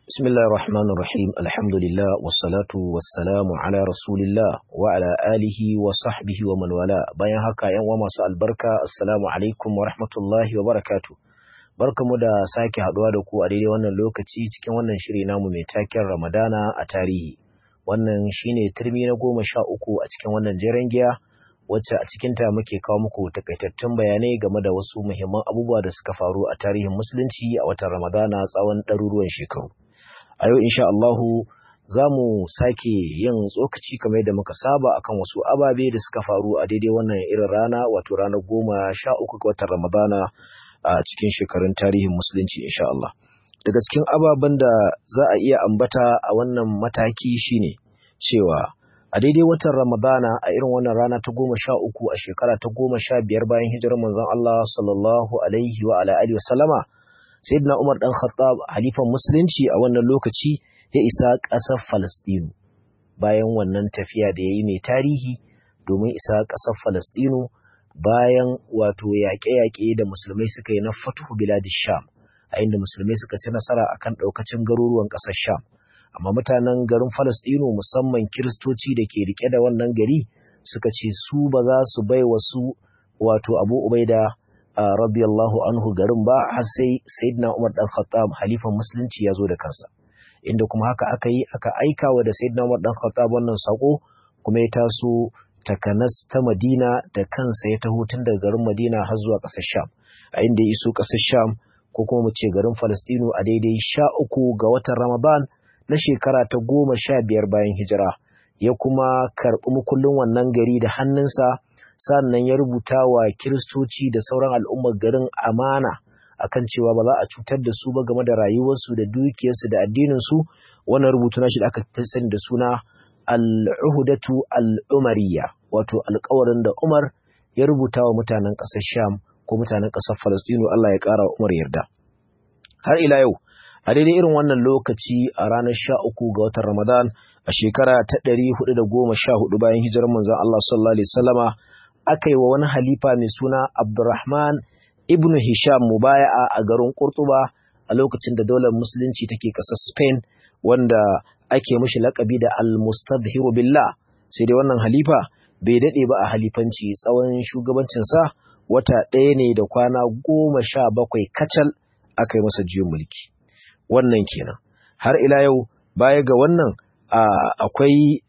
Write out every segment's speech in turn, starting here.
بسم الله الرحمن الرحيم الحمد لله والصلاة والسلام على رسول الله وعلى آله وصحبه ومن والاه bayan haka yan uwa masu albarka assalamu alaikum wa rahmatullahi wa barakatuh barkamu da sake haduwa da ku a daidai wannan lokaci cikin wannan shiri namu mai taken Ramadana a tarihi wannan shine turmi na goma sha uku a cikin wannan jeren giya wacce a cikinta muke kawo muku takaitattun bayanai game da wasu muhimman abubuwa da suka faru a tarihin musulunci a watan Ramadana tsawon ɗaruruwan shekaru. A yau insha Allahu za mu sake yin tsokaci kamar yadda muka saba akan wasu ababe da suka faru a daidai wannan irin rana wato ranar goma sha uku ga watan Ramadana a cikin shekarun tarihin musulunci insha Allah. Daga cikin ababen da za a iya ambata a wannan mataki shine cewa a daidai watan Ramadana a irin wannan rana ta goma sha uku a shekara ta goma sha biyar bayan hijirar manzon Allah sallallahu alaihi wa ala alihi wa sallama Sayyidina Umar dan Khattab halifan musulunci a wannan lokaci ya isa ƙasar Falastinu bayan wannan tafiya da yayi mai tarihi domin isa ƙasar Falastinu bayan wato yaƙe-yaƙe da musulmai suka yi na Fathu Biladish Sham a inda musulmai suka ci nasara akan ɗaukacin garuruwan ƙasar Sham amma mutanen garin Falastinu musamman Kiristoci da ke rike da wannan gari suka ce su ba za su bai wasu wato Abu Ubaida uh, radiyallahu anhu garin ba har sai Sayyidina Umar dan Khattab halifan musulunci ya zo da kansa inda kuma haka aka yi aka aika wa da Sayyidina Umar dan Khattab wannan sako kuma ya taso takanas ta Madina da kansa ya taho tun daga garin Madina har zuwa ƙasar Sham a inda ya iso ƙasar Sham ko kuma mu ce garin Falastinu a daidai sha uku ga watan Ramadan na shekara ta goma sha biyar bayan hijira ya kuma karɓi mukullin wannan gari da hannunsa sannan ya rubuta wa kiristoci da sauran al'ummar garin amana akan cewa ba za a cutar da su ba game da rayuwarsu da dukiyarsu da addininsu wannan rubutu nashi da aka fi sani da suna al'uhudatu al'umariya wato alkawarin da umar ya rubuta wa mutanen ƙasar sham ko mutanen ƙasar falastinu allah ya ƙara wa umar yarda har ila yau a daidai irin wannan lokaci a ranar sha uku ga watan Ramadan a shekara ta ɗari hudu da goma sha hudu bayan hijirar manzon Allah sallallahu alaihi wasallama aka yi wa wani halifa mai suna Abdurrahman ibn Hisham mubaya'a a garin Kurtuba a lokacin da daular musulunci take ƙasar Spain wanda ake mishi laƙabi da al-mustadhiru billah sai dai wannan halifa bai daɗe ba a halifanci tsawon shugabancinsa wata ɗaya ne da kwana goma sha bakwai kacal aka yi masa juyin mulki. wannan kenan har ila yau baya ga wannan akwai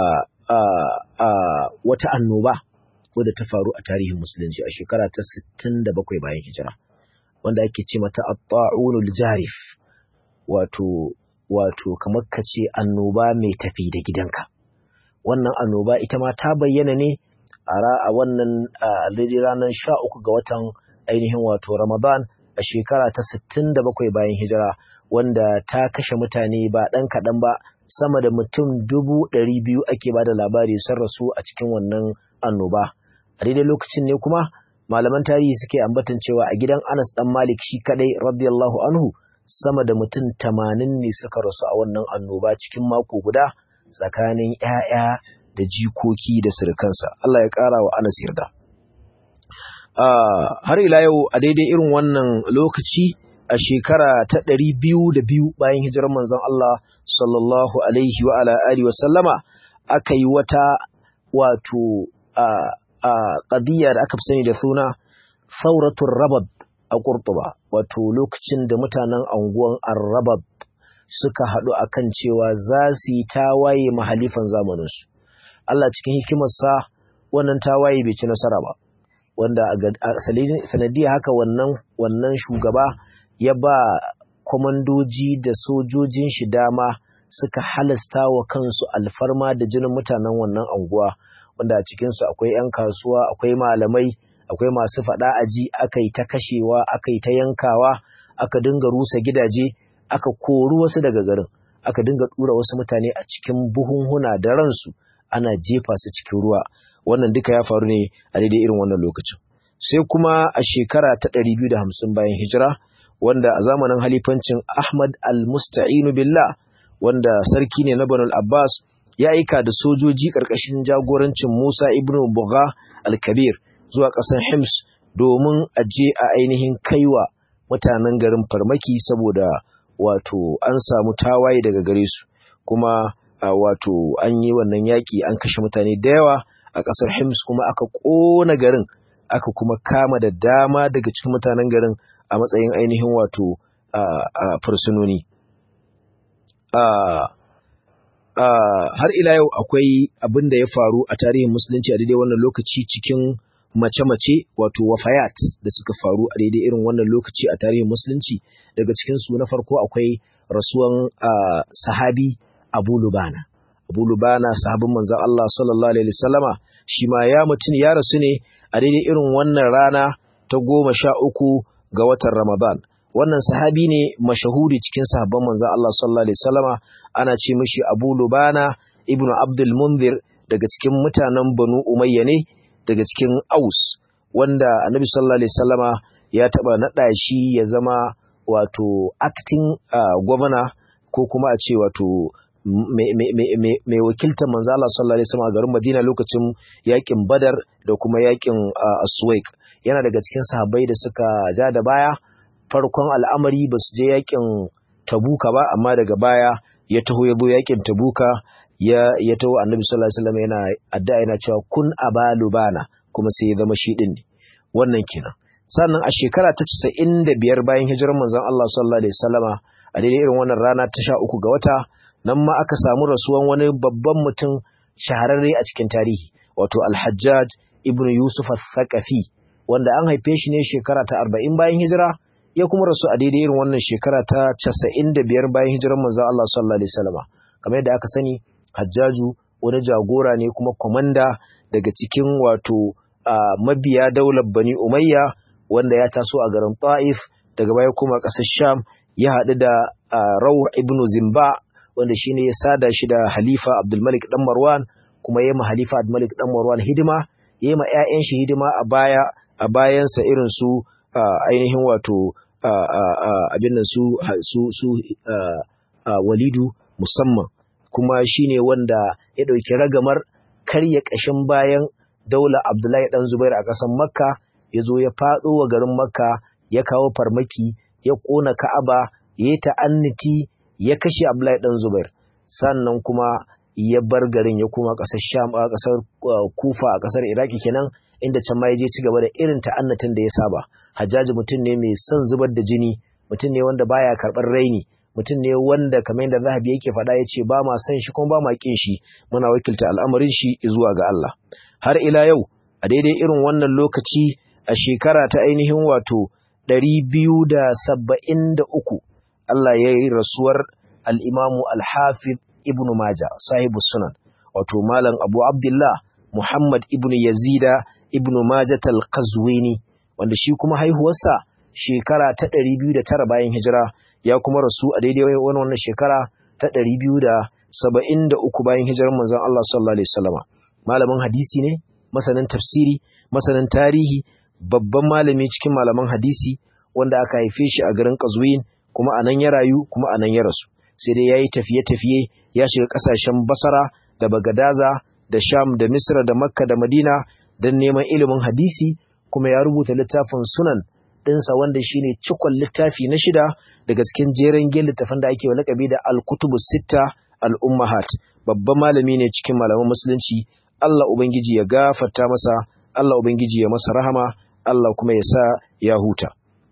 wata annoba wadda ta faru a tarihin musulunci a shekara ta 67 bayan hijira wanda ake ce mata at-ta'unul jarif wato wato kamar ka ce annoba mai tafi da gidanka wannan annoba ita ma ta bayyana ne a wannan ranar 13 ga watan ainihin wato Ramadan a shekara ta 67 bayan hijira wanda ta kashe mutane ba ɗan kaɗan ba sama da mutum dubu ɗari biyu ake ba da labari sun rasu a cikin wannan annoba a daidai lokacin ne kuma malaman tarihi suke ambatan cewa a gidan anas ɗan malik shi kaɗai radiyallahu anhu sama da mutum tamanin ne suka rasu a wannan annoba cikin mako guda tsakanin 'ya'ya da jikoki da surukansa Allah ya ƙara wa anas yarda har ila yau a daidai irin wannan lokaci a shekara ta ɗari biyu da biyu bayan hijirar manzon Allah sallallahu alaihi wa ala alihi wa sallama aka yi wata wato a ƙadiyya da aka fi sani da suna sauratul rabab a Kurtuba wato lokacin da mutanen anguwan Arrabab suka haɗu akan cewa za su yi tawaye mahalifan zamaninsu Allah cikin hikimarsa wannan tawaye bai ci nasara ba wanda a sanadiyar haka wannan wannan shugaba ya ba kwamandoji da sojojin shi dama suka halasta wa kansu alfarma da jinin mutanen wannan anguwa wanda a cikinsu akwai 'yan kasuwa akwai malamai akwai masu faɗa aji aka yi ta kashewa aka yi ta yankawa aka dinga rusa gidaje aka kori wasu daga garin aka dinga ɗura wasu mutane a cikin buhunhuna da ransu ana jefa su cikin ruwa wannan duka ya faru ne a daidai irin wannan lokacin sai kuma a shekara ta 250 bayan hijira wanda a zamanin halifancin Ahmad al-Musta'inu billah wanda sarki ne na Banu Abbas ya aika da sojoji ƙarƙashin jagorancin Musa ibn Bugha al-Kabir zuwa ƙasar Hims domin a je a ainihin kaiwa mutanen garin farmaki saboda wato an samu tawaye daga gare su kuma wato an yi wannan yaƙi an kashe mutane da yawa a ƙasar Hims kuma aka ƙona garin aka kuma kama da dama daga cikin mutanen garin a matsayin ainihin wato fursunoni. Har ila yau akwai abin da ya faru a tarihin musulunci a daidai wannan lokaci cikin mace-mace wato wafayat da suka faru a daidai irin wannan lokaci a tarihin musulunci daga cikinsu na farko akwai rasuwan sahabi abu lubana abu lubana sahabin manzan Allah sallallahu alaihi wasallama shi ma ya mutum ya rasu ne a daidai irin wannan rana ta goma sha uku ga watan ramadan wannan sahabi ne mashahuri cikin sahabban manzan Allah sallallahu alaihi wasallama ana ce mishi abu lubana ibnu abdul munzir daga cikin mutanen banu umayya ne daga cikin aus wanda annabi sallallahu alaihi wasallama ya taba nada shi ya zama wato acting gwamna ko kuma a ce wato mai wakiltar manzo Allah sallallahu alaihi wasallam a garin Madina lokacin yakin Badar da kuma yakin Aswaik yana daga cikin sahabbai da suka ja da baya farkon al'amari ba su je yakin Tabuka ba amma daga baya ya taho ya zo yakin Tabuka ya ya taho Annabi sallallahu alaihi wasallam yana addu'a yana cewa kun abalu bana kuma sai ya zama shi din ne wannan kenan sannan a shekara ta 95 bayan hijirar manzon Allah sallallahu alaihi wasallama a daidai irin wannan rana ta 13 ga wata nan ma aka samu rasuwan wani babban mutum shahararre a cikin tarihi wato Al-Hajjaj ibn Yusuf al-Thaqafi wanda an haife shi ne shekara ta 40 bayan hijira ya kuma rasu a daidai irin wannan shekara ta 95 bayan hijirar manzon Allah sallallahu alaihi wasallama kamar yadda aka sani Hajjaju wani jagora ne kuma komanda daga cikin wato mabiya daular Bani Umayya wanda ya taso a garin Ta'if daga baya kuma ƙasar Sham ya haɗu da Rawh ibn Zimba wanda shine ya sada shi da Halifa Abdulmalik dan Marwan kuma yayi ma Halifa Abdulmalik dan Marwan hidima yayi ma ƴaƴan shi hidima a baya a bayansa irin su ainihin wato abin nan su su su Walidu musamman kuma shine wanda ya ɗauki ragamar karya ƙashin bayan daular Abdullahi dan Zubair a ƙasar Makka ya zo ya faɗo wa garin Makka ya kawo farmaki ya ƙona Ka'aba ya yi ta'anniti ya kashe Abdullahi dan Zubair sannan kuma ya bar garin ya koma ƙasar Sham a ƙasar Kufa a ƙasar Iraki kenan inda can ma ya je ci gaba da irin ta'annatin da ya saba Hajjaji mutum ne mai son zubar da jini mutum ne wanda baya karɓar raini mutum ne wanda kamar yadda Zahabi yake faɗa ya ce ba ma son shi kuma ba ma ƙin shi muna wakilta al'amarin shi zuwa ga Allah har ila yau a daidai irin wannan lokaci a shekara ta ainihin wato ɗari biyu da saba'in da uku Allah ya yi rasuwar al'imamu al-Hafiz ibn Maja, sahibu sunan, wato Malam Abu Abdullah Muhammad ibn Yazida ibn Majah al-Qazwini, wanda shi kuma haihuwarsa shekara ta ɗari biyu da tara bayan hijira, ya kuma rasu a daidai wani wannan shekara ta ɗari biyu da saba'in da uku bayan hijirar manzon Allah sallallahu Alaihi wasallama. Malamin hadisi ne, masanin tafsiri, masanin tarihi, babban malami cikin malaman hadisi, wanda aka haife shi a garin Qazwin, kuma a nan ya rayu kuma a nan ya rasu sai dai ya yi tafiye-tafiye ya shiga ƙasashen basara da bagadaza da sham da misra da makka da madina don neman ilimin hadisi kuma ya rubuta littafin sunan ɗinsa wanda shine cikon littafi na shida daga cikin jeren gen littafin da ake lakabi da al-kutubu sitta al-ummahat babban malami ne cikin malaman musulunci Allah ubangiji ya gafarta masa Allah ubangiji ya masa rahama Allah kuma ya sa ya huta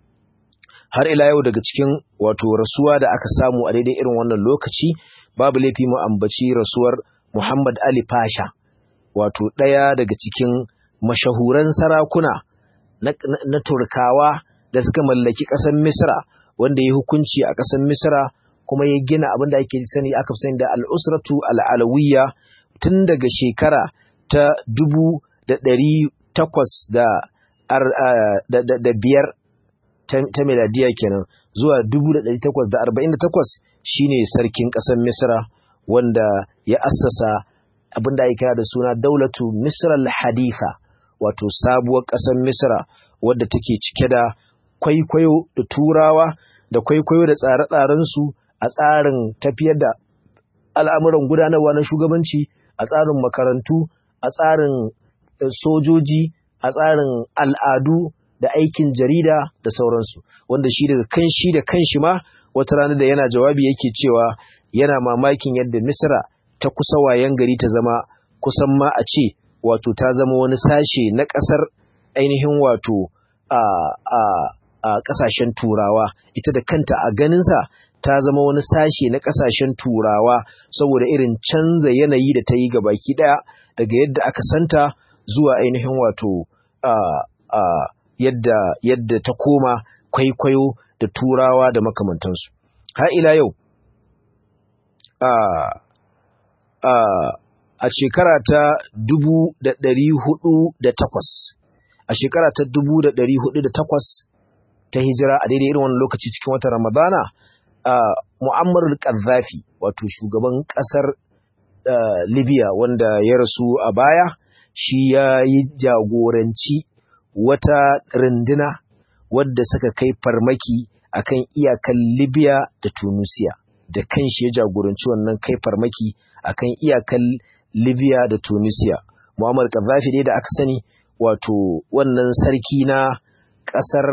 har ila yau daga cikin wato rasuwa da aka samu a daidai irin wannan lokaci babu laifi mu ambaci rasuwar Muhammad Ali Pasha wato ɗaya daga cikin mashahuran sarakuna na, na, na Turkawa da suka mallaki ƙasar Misra wanda ya hukunci a ƙasar Misra kuma ya gina abin da ake sani aka sani da al'usratu al'alawiyya tun daga shekara ta dubu da ɗari takwas da, da, da, da biyar ta miladiya kenan zuwa 1848 shine sarkin ƙasar Misra wanda ya assasa abin da ake kira da suna Daulatu Misra al-Haditha wato sabuwar ƙasar Misra wadda take cike da kwaikwayo da turawa da kwaikwayo da tsare-tsaren su a tsarin tafiyar da al'amuran gudanarwa na shugabanci a tsarin makarantu a tsarin sojoji a tsarin al'adu da aikin jarida da sauransu wanda shi daga kan shi da kanshi ma wata rana da yana jawabi yake cewa yana mamakin yadda misra ta kusa wayan gari ta zama kusan ma a ce wato ta zama wani sashe na ƙasar ainihin wato a a a ƙasashen turawa ita da kanta a ganinsa ta zama wani sashe na ƙasashen turawa saboda irin canza yanayi da ta yi ga baki ɗaya daga yadda aka santa zuwa ainihin wato a a yadda yadda ta koma kwaikwayo da turawa da makamantansu har ila yau a a a shekara ta dubu da ɗari hudu da takwas a shekara ta dubu da ɗari hudu da takwas ta hijira a daidai irin wani lokaci cikin watan ramadana a mu'ammar al-qaddafi wato shugaban ƙasar libya wanda ya rasu a baya shi ya yi jagoranci wata runduna wadda suka kai farmaki akan iyakan libya da tunisia da kanshi ya jagoranci wannan kai farmaki akan iyakan libya da tunisia mu'ammar qaddafi dai da aka sani wato wannan sarki na ƙasar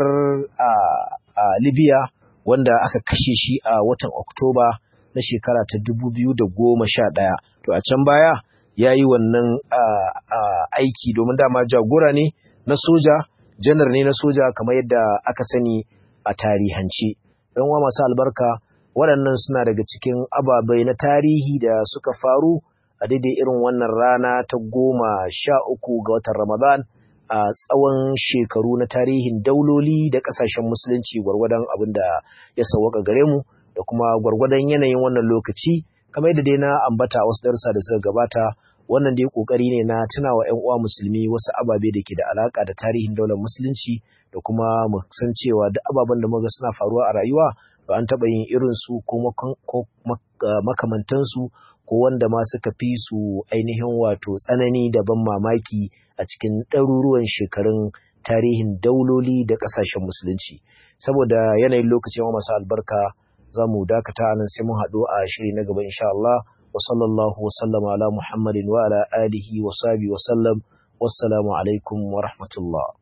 a libya wanda aka kashe shi a watan oktoba na shekara ta dubu biyu da goma sha ɗaya to a can baya ya yi wannan aiki domin dama jagora ne na soja janar ne na soja kamar yadda aka sani a tarihance ɗan wa masu albarka waɗannan suna daga cikin ababai na tarihi da suka faru a daidai irin wannan rana ta goma sha uku ga watan ramadan a tsawon shekaru na tarihin dauloli da ƙasashen musulunci gwargwadon abin da ya sauwaka gare mu da kuma gwargwadon yanayin wannan lokaci kamar yadda dai na ambata wasu darussa da suka gabata wannan dai kokari ne na tunawa ƴan uwa musulmi wasu ababe da ke da alaka da tarihin daular musulunci da kuma mu san cewa duk ababen da muga suna faruwa a rayuwa to an taɓa yin irin su ko makamantan su ko wanda ma suka fi su ainihin wato tsanani da ban mamaki a cikin ɗaruruwan shekarun tarihin dauloli da ƙasashen musulunci saboda yanayin lokacin masu albarka za mu dakata nan sai mun haɗu a shiri na gaba insha Allah wa sallallahu wa sallama ala Muhammadin wa ala alihi wa sahbihi wa sallam wassalamu alaikum wa rahmatullah